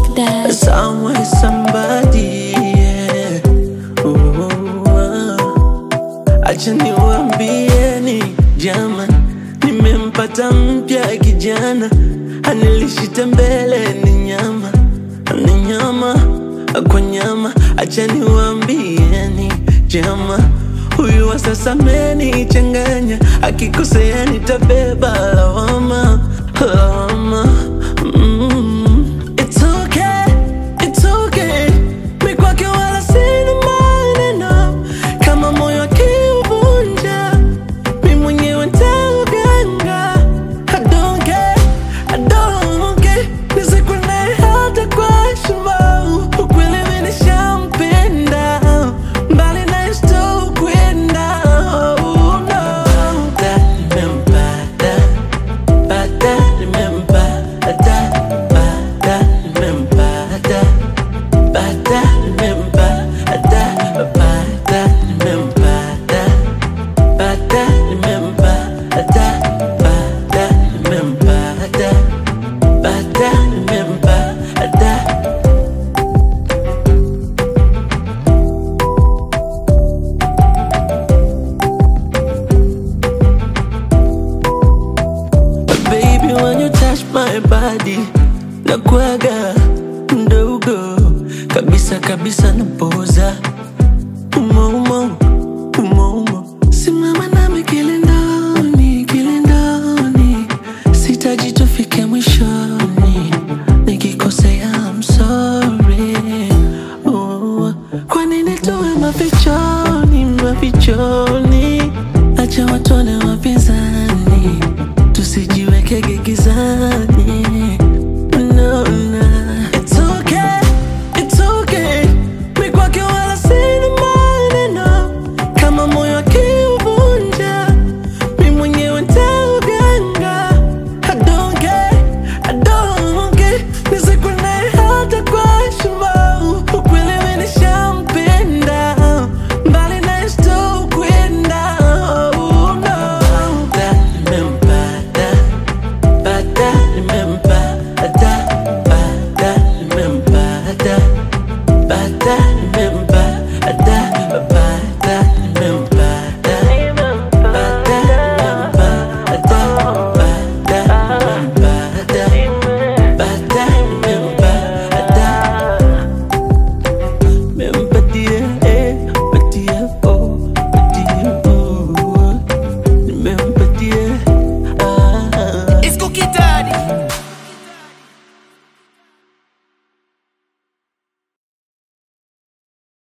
that. Somewhere somebody yeah. Ooh, ah. Acha niwaambieni jama, nimempata mpya kijana, anilishita mbele ni nyama, ni nyama kwa nyama. Acha niwaambieni jama, huyu wa sasa amenichanganya, akikosea nitabeba lawama, lawama mm. It's okay, it's okay. Mi kwake wala sina maneno, kama moyo akiuvunja, mi mwenyewe nitauganga. I don't care, I don't care. Nisikwende hata kwa heshima, ukweli mi nishampenda, mbali na sitokwenda. Oh, no. Nimempata, pata, nimempata, pata, nimempata. Bata nimempata, bata nimempata, bata nimempata, bata nimempata, bata nimempata. Baby, when you touch my body, nakuaga mdogo kabisa kabisa, napoza